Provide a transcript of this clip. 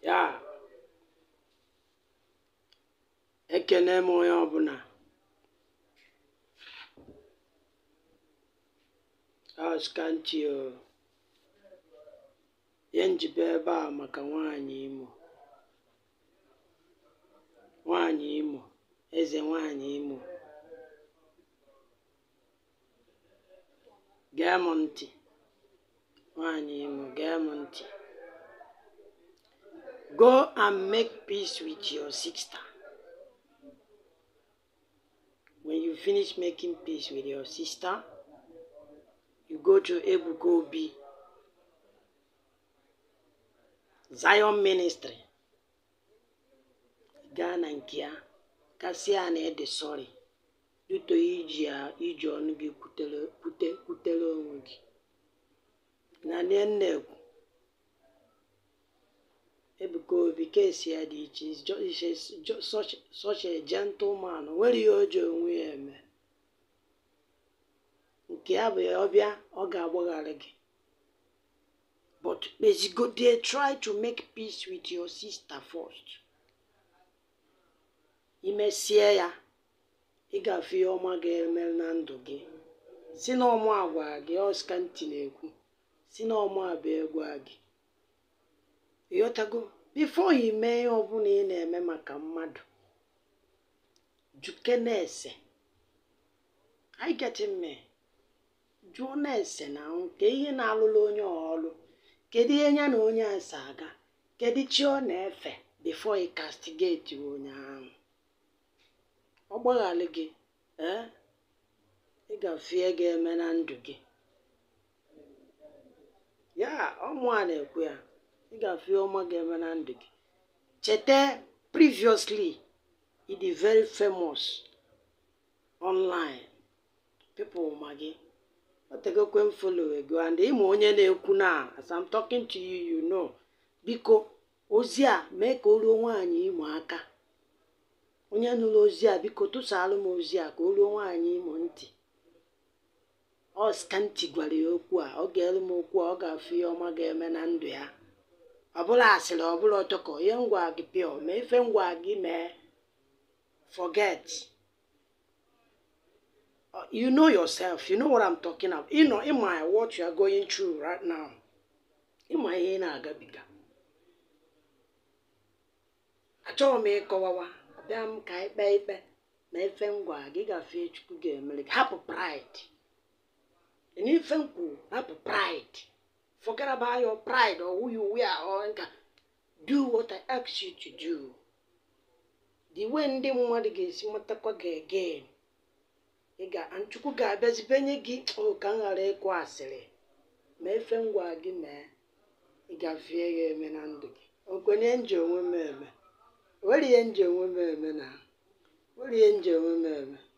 ya ekene m onye ọbụla askanti o ihe njibe ebe a maka nwanyị imo nwanyị imo eze nwanyị imo gee m ntị nwanyị imo gee m ntị go and make peace with your sister when you finish making peace with your sister you go to ebuka obi zion ministry gaa na nke ya kasị ya na ede sọrị duto iji ya iji ọnụ gị kwutere kwute kwutere onwe gị na nne ekwu ebuka obi kesi ya dị iche is ju- is a- ju- such such a gentleman o nwere ihe o ji onwe ya eme nke ya bụ ya ọbịa ọ ga-agbaghara gị but kpezigode try to make peace with your sister first imesie ya ị ga-afụ ihe ọma ga-eme na ndụ gị si na ọmụ agwa gị ọska ntị na-ekwu si na ọmụ abịa egwa gị ịghọtago bifo ya mee ihe ọbụla ị na-eme maka mmadụ juke na-ese I get me jụọ na-ese na nke ihe na-alụrụ onye ọlụ kedu ihe ya na onye a si aga kedu chi ọ na-efe bifo ị kastigeti onye ahụ ọ gbaghara gị ee ị ga-afie ga-eme na ndụ gị ya ọmụ a na-ekwu ya ị ga-afie ọma ga-eme na ndụ gị cheta previously ị dị very famous online people ma gị o tegokwe m follow ego and ịma onye na-ekwu na as I'm talking to you you know biko ozi a mee ka o ruo nwaanyị imo aka onye nụrụ ozi a biko tụsaalụ m ozi a ka o ruo nwaanyị imo ntị ọ skanti gwara ya okwu a ọ ga-elu m okwu a ọ ga-afụ ihe ọma ga-eme na ndụ ya ọbụla asịrị ọbụla ọtọkọ ihe ngwa gị pịọ ma ife ngwa gị mee forget Uh, you know yourself you know what I'm talking about you know ịma what you are going through right now ịma ihe ị na-agabiga achọghị m ịkọwawa abịa m ka anyị kpee ikpe na ife ngwa gị gafee chukwu ga-emere gị hapụ pride na ife nkwu hapụ pride forget about your pride or who you were or nka do what I ask you to do the way ndị mmadụ ga-esi matakwa gị again ị ga chukwu ga-abịazi benye gị o ka m ghara ịkụ asịrị ma efe ngwa gị mee ị gafee ya eme na ndụ gị okwenye nji onwe m eme were ihe nji onwe m eme na were ihe nji onwe m eme